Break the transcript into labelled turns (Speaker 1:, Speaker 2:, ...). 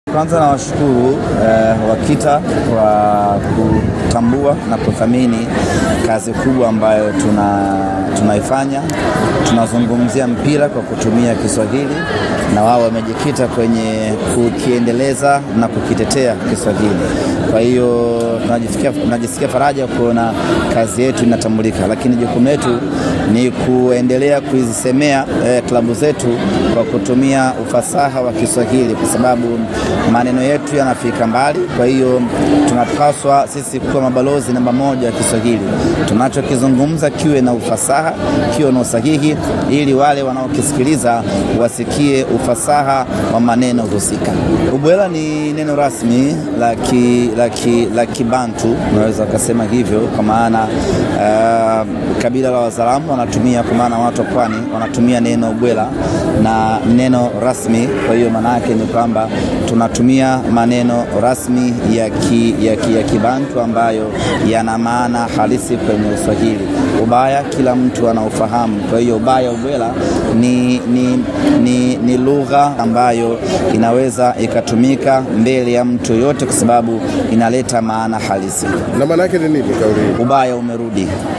Speaker 1: Kwanza nawashukuru eh, WAKITA kwa kutambua na kuthamini kazi kubwa ambayo tuna tunaifanya. Tunazungumzia mpira kwa kutumia Kiswahili na wao wamejikita kwenye kukiendeleza na kukitetea Kiswahili. Kwa hiyo tunajisikia, tunajisikia faraja kuona kazi yetu inatambulika, lakini jukumu letu ni kuendelea kuzisemea eh, klabu zetu kwa kutumia ufasaha wa Kiswahili kwa sababu maneno yetu yanafika mbali. Kwa hiyo tunapaswa sisi kuwa mabalozi namba moja wa Kiswahili. Tunachokizungumza kiwe na ufasaha, kiwe na usahihi, ili wale wanaokisikiliza wasikie ufasaha wa maneno husika. Ubwela ni neno rasmi la Kibantu, unaweza ukasema hivyo, kwa maana uh, kabila la Wazaramo wanatumia, kwa maana watu wa pwani wanatumia neno ubwela na neno rasmi. Kwa hiyo maana yake ni kwamba tunatumia maneno rasmi ya, ki, ya, ki, ya Kibantu ambayo yana maana halisi kwenye Uswahili. Ubaya kila mtu anaufahamu. Kwa hiyo ubaya ubwela ni, ni, ni, ni lugha ambayo inaweza ikatumika mbele ya mtu yoyote, kwa sababu inaleta maana halisi.
Speaker 2: Na maana yake ni nini kauli hii?
Speaker 1: Ubaya umerudi.